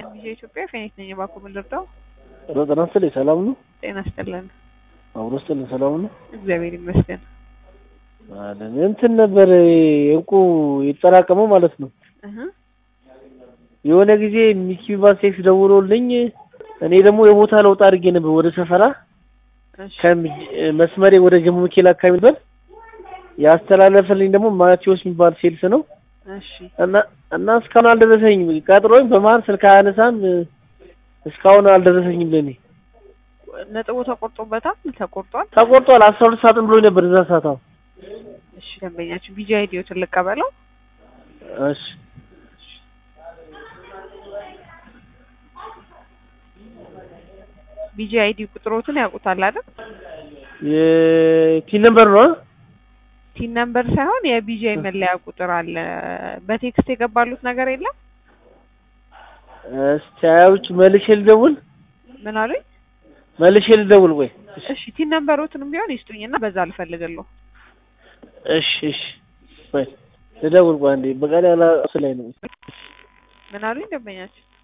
ቪዥ ኢትዮጵያ ፌኒክስ ነኝ። እባክዎ ምን ልርዳው? ኧረ ጤና ይስጥልኝ ሰላም ነው? ጤና ይስጥልን። አብሮ ይስጥልኝ ሰላም ነው? እግዚአብሔር ይመስገን። አለን እንትን ነበር እንቁ የተጠራቀመው ማለት ነው። እህ የሆነ ጊዜ ሚኪ ባሴክስ ደውሎልኝ እኔ ደግሞ የቦታ ለውጥ አድርጌ ነበር ወደ ሰፈራ እሺ ከመስመሬ ወደ ጀሞ ሚካኤል አካባቢ ነበር ያስተላለፈልኝ ደግሞ ማቴዎስ የሚባል ሴልስ ነው እሺ እና እና እስካሁን አልደረሰኝም። ቀጥሮኝ በመሀል ስልክ አያነሳም። እስካሁን አልደረሰኝም ለኔ ነጥቡ ተቆርጦበታል? ተቆርጧል? ተቆርጧል። አስራ ሁለት ሰዓትን ብሎኝ ነበር እዛ ሰዓት። አዎ እሺ ደንበኛችን ቪዥ አይዲዎትን ልቀበለው። እሺ ቪዥ አይዲ ቁጥሮትን ያውቁታል አይደል? የፒን ነምበር ነው። ቲን ነምበር ሳይሆን የቪዥ መለያ ቁጥር አለ። በቴክስት የገባሉት ነገር የለም? እስቲ አያውጭ መልሼ ልደውል ምን አሉኝ? መልሼ ልደውል ወይ? እሺ ቲን ነምበሮትንም ቢሆን ይስጡኝና በዛ ልፈልግልዎ። እሺ እሺ ወይ ልደውል ቆይ አንዴ በቃ ላይ ላይ ነው ምን አሉኝ ደንበኛችን?